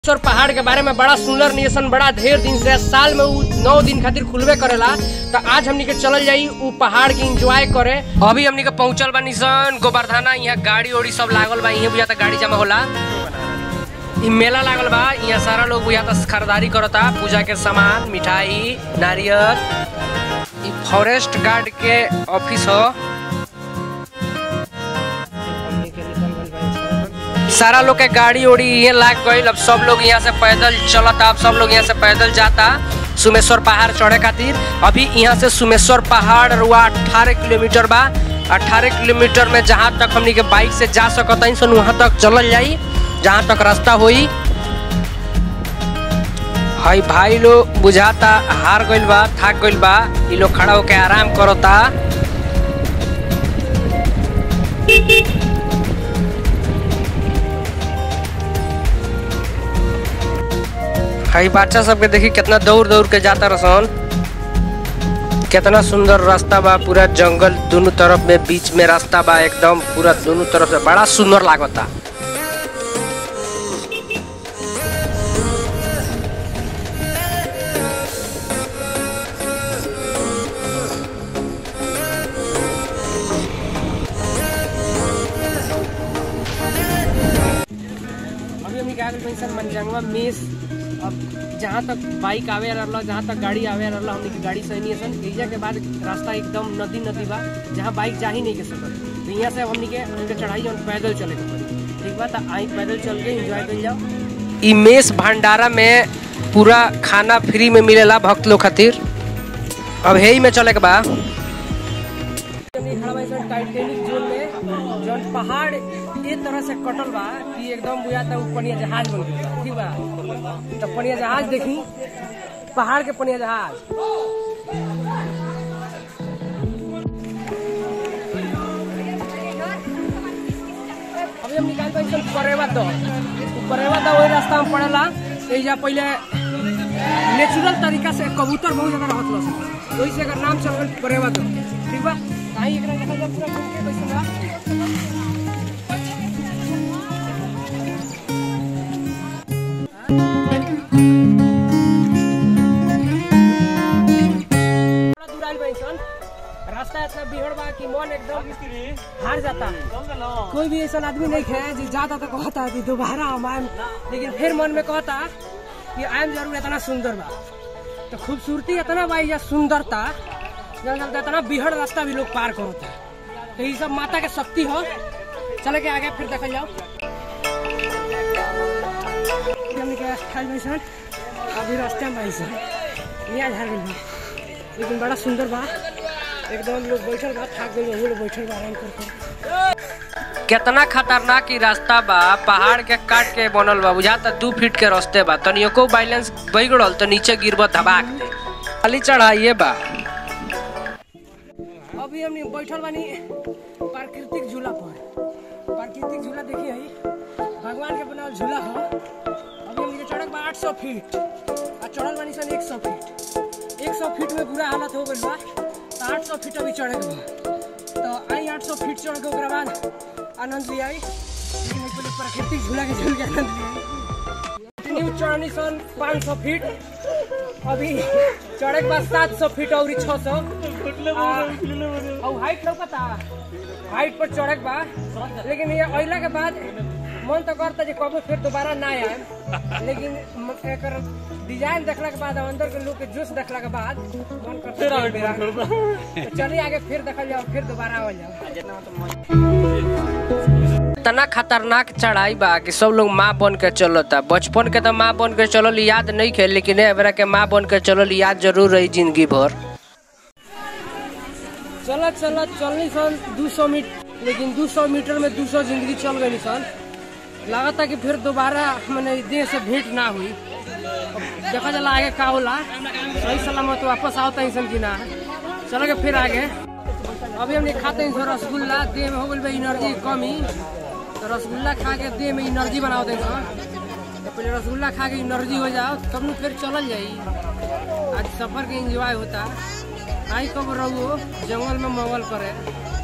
और पहाड़ के बारे में बड़ा सुंदर नियसन बड़ा ढेर दिन से साल में उ नौ दिन खातिर खुलबे करेला तो आज हमनी के चलल जाई उ पहाड़ के एंजॉय करे अभी हमनी के पहुंचल बा निसन गोबरधाना यहाँ गाड़ी उड़ी सब लागल बा यहाँ बुझाता गाड़ी जमा होला इ मेला लागल बा यहाँ सारा लोग बुझाता खरीदारी करता पूजा के सामान मिठाई नारियल इ फॉरेस्ट गार्ड के ऑफिस हो सारा लोग के गाड़ी उड़ी ये लाग गईल अब सब लोग यहाँ से पैदल चलता अब सब लोग यहाँ से पैदल जाता सुमेश्वर पहाड़ चढ़े खातिर अभी यहाँ से सुमेश्वर पहाड़ रुआ अठारह किलोमीटर बा अठारह किलोमीटर में जहाँ तक हमनी के बाइक से जा सकता सन वहाँ तक चलल जाई जहाँ तक रास्ता होई हई भाई लोग बुझाता हार गइल बा थाक गइल बा इ लोग खड़ा होके आराम करता हई बच्चा सबके देखी कितना दौड़ दौड़ के जाता रसन कितना सुंदर रास्ता बा पूरा जंगल दोनों तरफ में बीच में रास्ता बा एकदम पूरा दोनों तरफ से बड़ा सुंदर लागता अभी हमनी के आगे पैसा मनजंगवा मिस अब जहाँ तक बाइक आवे रहला जहाँ तक गाड़ी आवे रहला हमनी के गाड़ी सही नहीं सन एरिया के बाद रास्ता एकदम नदी नदी बा जहाँ बाइक जा ही नहीं के सकत तो यहाँ से हमनी के हमके चढ़ाई और पैदल चले के पड़ी ठीक बा तो आई पैदल चल के एंजॉय कर जाओ ई मेस भंडारा में पूरा खाना फ्री में मिलेला भक्त लोग खातिर अब हे में चले के बा टाइटेनिक जोन में जौन पहाड़ ए तरह से कटल बा कि एकदम बुझाता उ पनिया जहाज बन गइल बा ठीक बा तो पनिया जहाज देखी पहाड़ के पनिया जहाज अभी हम निकाल पाई सन परेवा दो परेवा दो वही रास्ता में पड़ेला एजा पहले नेचुरल तरीका से कबूतर बहुत ज्यादा रहत लस वही से अगर नाम चल गइल परेवा दो ठीक बा आई एकरा देखा जा पूरा घूम के कैसे बा थोड़ा दूर आइल बानी सन। रास्ता इतना बिहड़ बा कि मन एकदम हार जाता कोई भी ऐसा आदमी नहीं है जो जाता तो कहता कि दोबारा हम आएम लेकिन फिर मन में कहता कि आएम जरूर इतना सुंदर बा तो खूबसूरती इतना बा या सुंदरता जहाँ चलते इतना बिहड़ रास्ता भी लोग पार करता तो ये सब माता के शक्ति हो चले के आगे फिर देखल जाओ हमनी के खाइल बानी सन। अभी रास्ते में बानी सन। यहाँ झाड़ गइल बा लेकिन बड़ा सुंदर बा एकदम लोग बैठल बा थाक गइल बा वो लोग बैठल बा आराम कर कितना खतरनाक ई रास्ता बा पहाड़ के काट के बनल बा बुझाता दू फीट के रास्ते बा तनियो को बैलेंस बिगड़ल तो नीचे गिरब धबाक दे खाली चढ़ाइए बा अभी हमनी बैठल बानी प्राकृतिक झूला पर प्राकृतिक झूला देखिए हई भगवान के बनावल झूला हो अभी हमनी के चढ़क बा 800 फीट आ चढ़ल बानी सन 100 फीट 100 फीट में बुरा हालत हो गइल बा तो 800 फीट अभी चढ़े के बा तो आई 800 फीट चढ़ के ओकरा बाद आनंद भी आई लेकिन एक पहले प्राकृतिक झूला के झूल के आनंद भी आई न्यू चढ़नी सन 500 फीट अभी चढ़े के बाद 700 फीट और 600 और हाइट लौकता हाइट पर चढ़े के बा लेकिन ये अइला के बाद मन तो करता जे कबो फिर दोबारा ना आए लेकिन म- एकर डिजाइन देखला के बाद अंदर के लोग के जोश देखला के बाद मन करता है फिर आवे। तो चलिए आगे फिर देखल जाओ फिर दोबारा आवल जाओ इतना खतरनाक चढ़ाई बा कि सब लोग माँ बन के चलता बचपन के तो माँ बन के चलल याद नहीं खे लेकिन एबरा के माँ बन के चलल याद जरूर रही जिंदगी भर चलत चलत चलनी सन 200 मीटर लेकिन 200 मीटर में 200 जिंदगी चल गई सन लागता कि फिर दोबारा मैंने देह से भेंट ना हुई अब देखा चला आगे का होला सही सलामत वापस आवता सन कि ना चलो के फिर आगे अभी हमने खाते हैं रसगुल्ला देह में हो गई बा एनर्जी की कमी तो रसगुल्ला खा के देह में एनर्जी बनाओ दे तो पहले रसगुल्ला खा के एनर्जी हो जाओ तब न फिर चलल जाई आज सफर के एंजॉय होता आई कब रहो जंगल में मंगल करे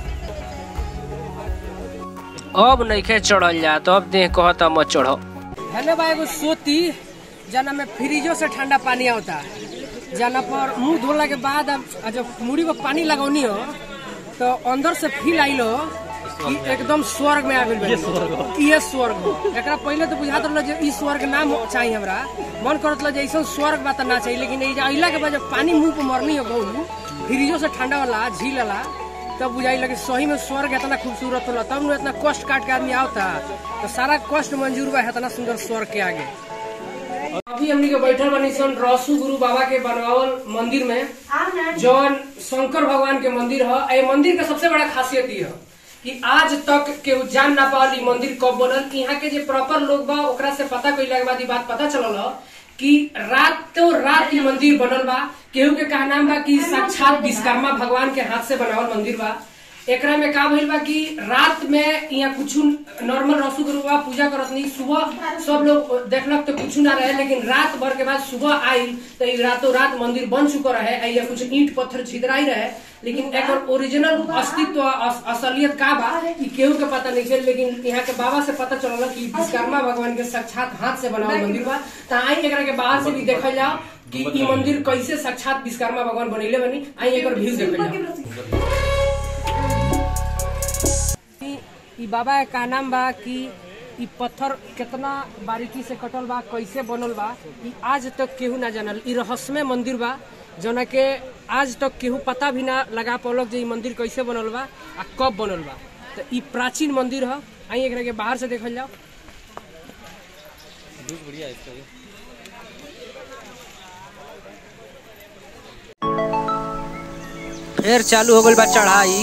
अब नइखे चढ़ल जा तो अब देह कहता मत चढ़ो हेने बा एगो सोती जना में फ्रिजो से ठंडा पानी आवता जना पर मुंह धोला के बाद अब जब मुड़ी में पानी लगौनी हो तो अंदर से फील आइल हो कि एकदम स्वर्ग में आ गइल बानी। ये स्वर्ग हो एकरा पहले तो बुझात रहलो जे ई स्वर्ग ना हो- चाहिए हमरा मन करत रहलो जे ऐसा स्वर्ग बा त ना चाहिए लेकिन ई अइला के बाद जब पानी मुंह पे मरनी हो गऊ फ्रिजो से ठंडा वाला झील वाला तब बुझाई लगे सही में स्वर्ग इतना खूबसूरत होला तब न इतना कष्ट काट के आदमी आवता तो सारा कष्ट मंजूर बा इतना सुंदर स्वर्ग के आगे अभी हमनी के बैठल बनी सन रसू गुरु बाबा के बनवावल मंदिर में जौन शंकर भगवान के मंदिर है ए मंदिर के सबसे बड़ा खासियत ये है कि आज तक केहू जान ना पावल ई मंदिर कब बनल यहाँ के जे प्रॉपर लोग बा ओकरा से पता कइला के बाद ई बात पता चलल ह कि रातों रात ई मंदिर बनल बा केहू के कहा नाम बा कि साक्षात विश्वकर्मा भगवान के हाथ से बनावल मंदिर बा एकरा में का भइल बा कि रात में यहाँ कुछ नॉर्मल रसू गुरु बाबा पूजा करत नहीं सुबह सब लोग देखलक तो कुछ ना रहे लेकिन रात भर के बाद सुबह आइल तो ई रातों रात मंदिर बन चुका रहे आ या कुछ ईंट पत्थर छिदराई रहे लेकिन एकर ओरिजिनल अस्तित्व अस- असलियत का बा ई केहू के पता नहीं चल लेकिन यहाँ के बाबा से पता चलल कि विश्वकर्मा भगवान के साक्षात हाथ से बनावल मंदिर बा त आई एकरा के बाहर से भी देखल जाओ कि ई मंदिर कैसे साक्षात विश्वकर्मा भगवान बनैले बनी आई एकर व्यू देखल जाओ ई- ई बाबा का नाम बा कि ई पत्थर कितना बारीकी से कटल बा कैसे बनल बा ई आज तक केहू ना जानल ई रहस्यमय मंदिर बा जौना के आज तक केहू पता भी ना लगा पौलक जे ई मंदिर कैसे बनल बा आ कब बनल बा तो ई प्राचीन मंदिर ह आई एकरा के बाहर से देखल जाओ फिर चालू हो गइल बा चढ़ाई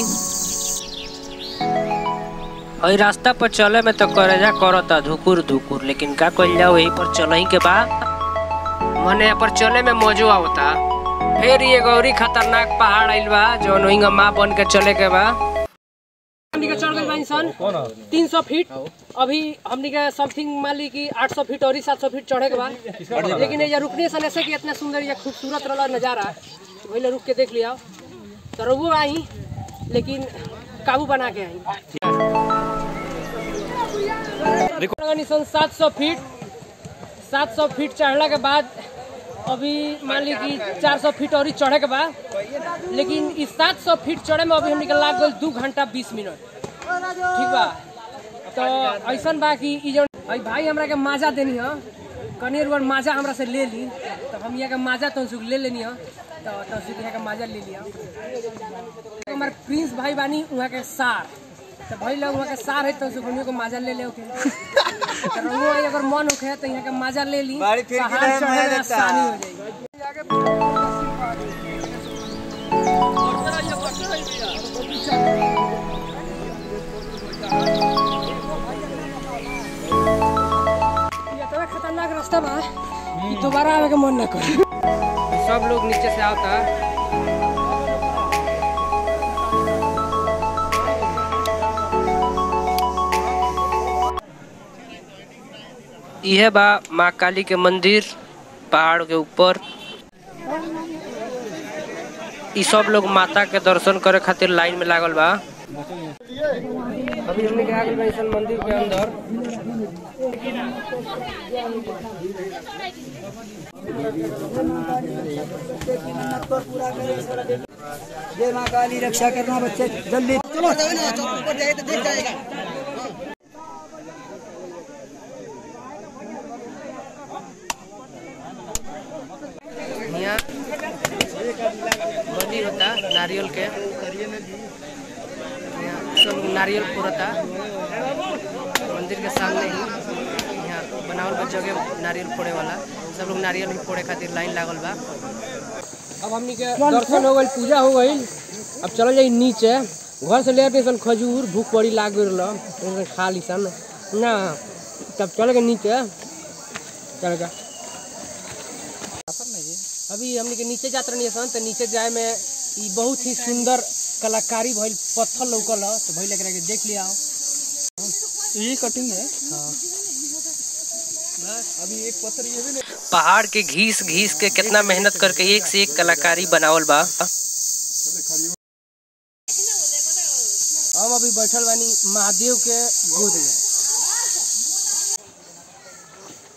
और रास्ता पर चले में तो करेजा करता धुकुर धुकुर लेकिन का कइल जाओ यही पर चलही के बा मने पर चले में मजो आवता फिर ये गौरी खतरनाक पहाड़ आइल बा जौन ओहिंगा माँ बन के चले के बा हमनी के चढ़ गइल बा इंसान तीन सौ फीट अभी हमनी के समथिंग मान ली कि आठ सौ फीट और सात सौ फीट चढ़े के बाद लेकिन ये रुकने से ऐसे कि इतना सुंदर या खूबसूरत रहा नजारा वही रुक के देख लिया तो रघु आई लेकिन काबू बना के आई निशान सात सौ फीट सात सौ फीट चढ़ला के बाद अभी मान ली कि चार सौ फीट और ही चढ़े के बाद लेकिन इस सात सौ फीट चढ़े में अभी हम निकल लाग गल दू घंटा बीस मिनट ठीक बा तो ऐसा बा कि ई जौन अई भाई हमरा के माजा देनी है कनेर वर माजा हमरा से ले ली तो हम यहाँ के माजा तो सुख ले लेनी है तो तो सुख यहाँ के माजा ले लिया हमार प्रिंस भाई बानी वहाँ के सार तो भाई लोग वहाँ के सार है तो सुखनियों को माजा ले ले ओके तो रंगो आई अगर मन होखे तो यहाँ के माजा ले ली बाड़ी फिर पहाड़ किधर चढ़े मैं में देता? आसानी हो जाएगी ये इतना खतरनाक रास्ता बा कि दोबारा आवे के मन ना करे सब लोग नीचे से आता यह बा माँ काली के मंदिर पहाड़ के ऊपर ई सब लोग माता के दर्शन करे खातिर लाइन में लागल बा अभी हमने आ गइल बा इसन मंदिर के अंदर जय माँ काली रक्षा करना बच्चे जल्दी चलो ऊपर जाए तो देख जाएगा यहाँ बलि होता नारियल के यहाँ सब लोग नारियल फोड़ता मंदिर के सामने ही यहाँ बनावल बा जगह नारियल फोड़े वाला सब लोग नारियल ही फोड़े खातिर लाइन लागल बा अब हमनी के दर्शन हो गई पूजा हो गई अब चल जाई नीचे घर से ले आते सन खजूर भूख बड़ी लाग गई खा ली सन ना तब चल गए नीचे चल गए अभी हमनी के नीचे जात रहनी सन तो नीचे जाए में ई बहुत ही सुंदर कलाकारी भइल पत्थर लौकल ह, तो भइल एकरा के देख लिया ये कटिंग है पहाड़ के घीस घीस के कितना मेहनत करके एक से एक कलाकारी बनावल बा हम अभी बैठल बानी महादेव के गोद में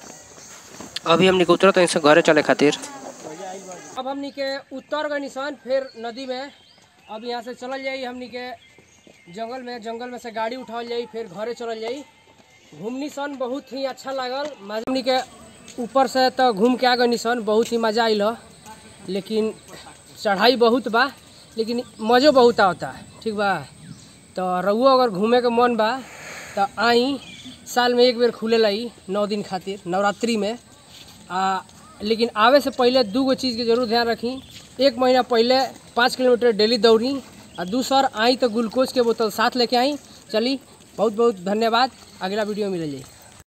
अभी हमनी के उतरत हई से घरे चले खातिर अब हमनी के उत्तर गए निशान फिर नदी में अब यहाँ से चलल जाई हमनी के जंगल में जंगल में से गाड़ी उठावल जाई फिर घरे चलल जाई घूमनी सन बहुत ही अच्छा लागल मजा हमनी के ऊपर से तो घूम के आ गए निशान बहुत ही मजा आइल ह। लेकिन चढ़ाई बहुत बा लेकिन मज़ो बहुत आवता ठीक बा तो रहुओ अगर घूमे के मन बा तो आई साल में एक बेर खुले लाई नौ दिन खातिर नवरात्रि में आ लेकिन आवे से पहले दू गो चीज़ के जरूर ध्यान रखी एक महीना पहले पाँच किलोमीटर डेली दौड़ी आ दूसर आई तो ग्लूकोज के बोतल साथ लेके आई चली बहुत बहुत धन्यवाद अगला वीडियो में मिल जाई